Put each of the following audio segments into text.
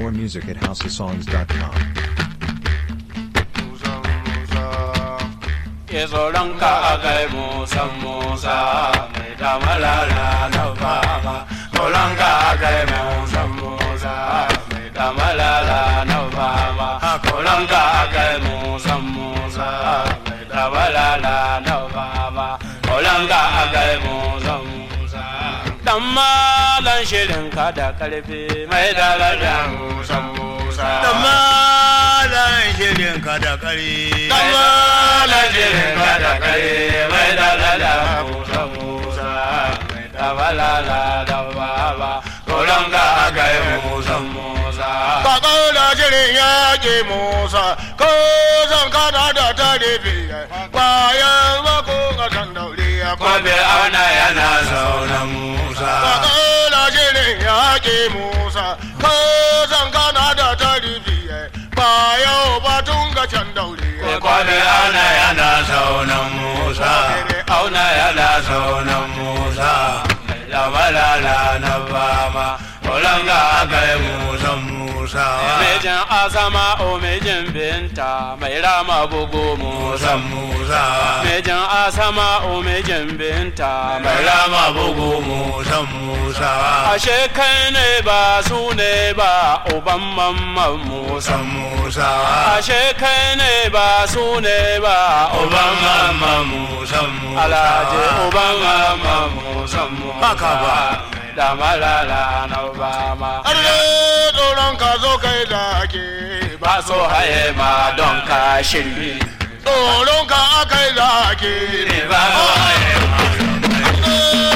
More music at houseofsongs.com. Musa, Musa. ya tsoron ka a kai musan musa mai damalala na fama tsoron ka a kai musan musa mai damalala na fama tsoron ka a kai musan musa mai damalala na fama tsoron ka a kai musan musa dan malan shirin ka da karfi mai dalala Musa, Musa. da malan shirin ka da kare dan malan shirin ka da karfi mai dalala musa musa mai damalala na fama tsoron ka a kai musan musa Ka ƙaura shirin yaƙi Musa, ko zan kana da tarifi bayan mako ga san daure ya kwabe auna yana sauran musa Ka ƙaura shirin yaƙi Musa, ko zan kana da tarifi bayan batun ga can daure ya kwabe auna yana sauran musa auna yana sauran musa da malala na fama tsoron ka a kai musan musa Mejin azama o mejin binta mai rama bugu musan musa Mejin asama o mejin binta mai mai rama bugu musan musa ashe kai ne ba su ne ba uban mamman musa musan musa ashe kai ne ba su ne ba uban mama musan musa alhaji uban mamman musa musa Haka ba. da malala na obama Arle tsoron ka zo kai da ake ba so haye ma don ka shirye tsoron ka akai da ake ba so haye ma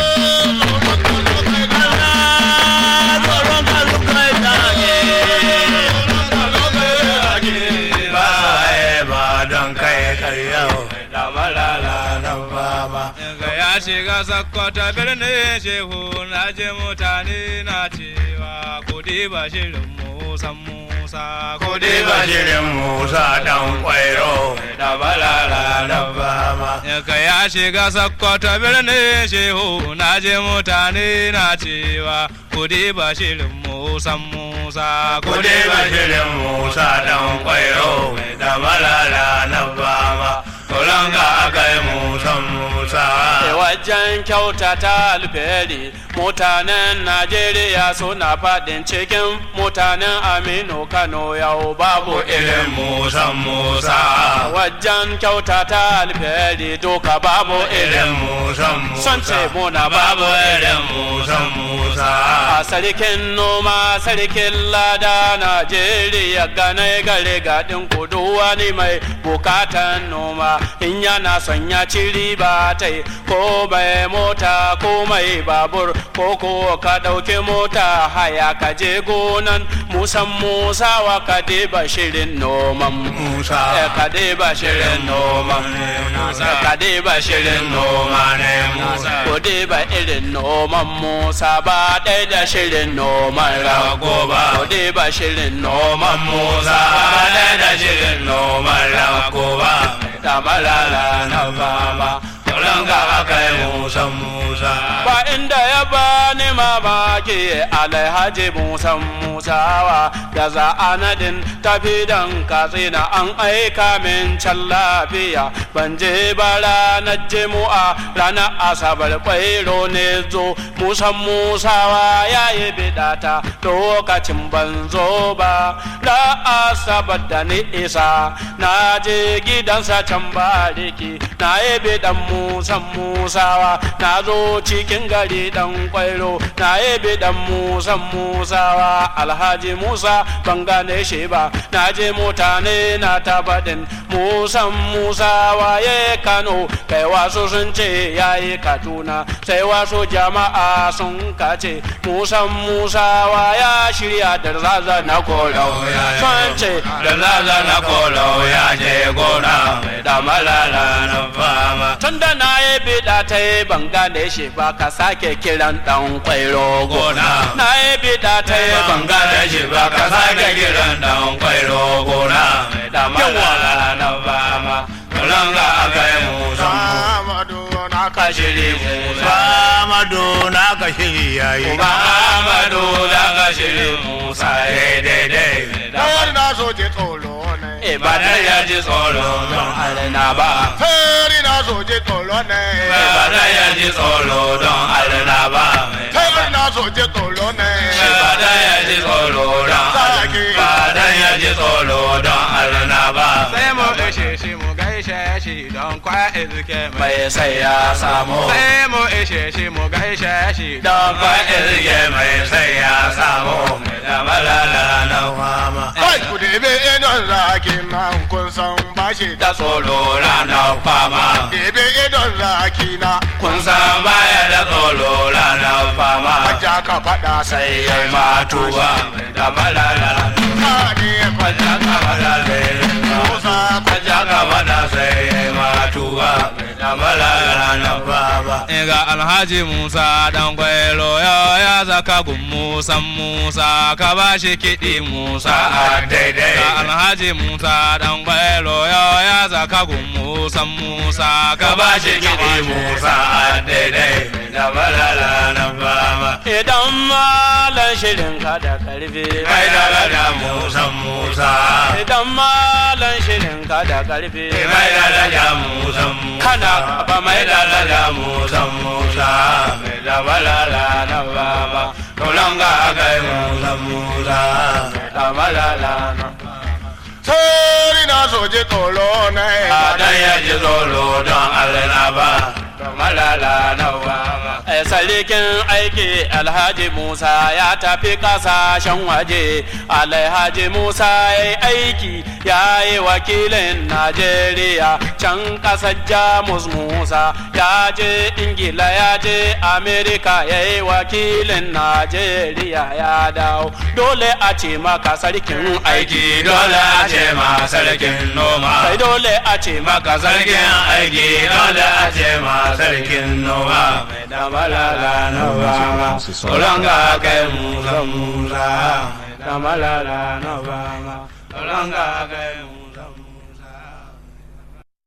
ba so haye ba don kai karyau da malala na obama ga ya shiga sakkwata birnin shehu na je mutane na cewa kudi ba shirin musan musa kudi ba shirin musa dan kwairo da malala na obama ga ya shiga sakkwata birnin shehu na je mutane na cewa kudi ba shirin musan musa kudi ba shirin musa dan kwairo da malala na bama kulanga akai musan musa wajen kyautata alfahari mutanen najeriya suna faɗin cikin mutanen aminu kano yau babu irin musan musa wajen kyautata alfahari doka babu irin irin musan musa son ce muna babu irin musan musa a sarkin noma sarkin lada najeriya ganai gare gadin kudu wani mai bukatan noma in yana son ya ci riba ta yi ko mai mota ko mai babur ko ko ka ɗauki mota haya ka je gonan musan musa wa ka deba shirin noman musa Eh, ka deba shirin noman Musa. ka deba shirin noman ne musa Ko dai ba irin noman Musa ba ɗaya da shirin noman rago ba. Ko dai ba shirin noman Musa ba ɗaya da shirin noman rago ba. Da malala na fama, tsoron ga aka yi musan musa ba inda ya bani mamaki alhaji musan musawa da za a nadin tafi dan katsina an aika min can lafiya ban je ba ranar jimu'a ranar asabar kwairo ne zo musan musawa ya yi bidata lokacin ban zo ba da asabar da ni isa na je gidansa can bariki na yi bidan musan musawa na zo cikin gari dan kwairo na yi bidan musan musawa alhaji musa ban gane shi ba na je mutane na ta faɗin musan musawa ya kano kai wasu sun ce ya yi kaduna sai wasu jama'a sun kace musan musawa ya shirya da zaza na korau sun ce da zaza na korau ya je gona mai da malala na fama tun da na yi bida ta yi ban gane shi ba ka sake kiran dan kwairo gona na yi bida ta yi ban gane shi ba ka sake kiran dan kwairo gona mai da malala na fama Kulanga aka yi musan Amadu na ka shiri musa Amadu na ka shiri yayi Uba Amadu daga shirin Musa ya daidai. Tayar na so je tsoro ne. Ibadan ya ji tsoro don alina ba. Tayar na so je tsoro ne. Ibadan ya ji tsoro don alina ba. Tayar na so je tsoro ne. Ibadan ya ji tsoro don Ibadan ya ji tsoro don alina ba. sai mu ishe shi mu gaishe shi don kwa izike mai Mai sai ya samu. sai mu ishe shi mu gaishe shi Don kwa irge mai sai ya samu. Da malala na fama. Kai ku debe idon zaki nan kun san bashi da Da tsoro ranar fama. debe idon zaki na Kun san baya da tsoro ranar fama. ja ka faɗa sai Sai ya matuwa. Da malala. ka ne Kwaja ka fada sai Musa Kwaja ka fada sai ya matuwa. Da malala na fama. ga alhaji musa dan gwailo ya ya zaka gun musa musa ka ba shi kiɗi musa Sa'a daidai. ga alhaji musa dan gwailo ya ya zaka gun musa musa Ka ba shi kiɗi Musa a daidai. Da malala na fama. Idan malan shirin ka da karfi. Mai da Musa Musa. Idan malan shirin ka da karfi. Mai da Musa Musa. Kana ba mai Mai da da Musa Musa. Mai da balala na baba. Tolanga kai Musa Musa. Mai da balala na sai na so je tsoro ne. Adan ya ji tsoro don Allah na ba. Da malala na baba. Eh, Salikin aiki Alhaji Musa ya tafi kasashen waje. Alhaji Musa ya yi aiki ya yi wakilin Najeriya. Can kasar Jamus Musa ya je Ingila ya je Amerika ya yi wakilin Najeriya ya dawo. Dole a ce maka sarkin aiki. Aiki dole a ce ma sarkin noma. Sai dole a ce maka Maka sarkin aiki dole a ce ma sarkin noma. Mai da malala na baba. Tolanga kai Musa Musa. Mai da malala na baba. Tolanga kai Musa.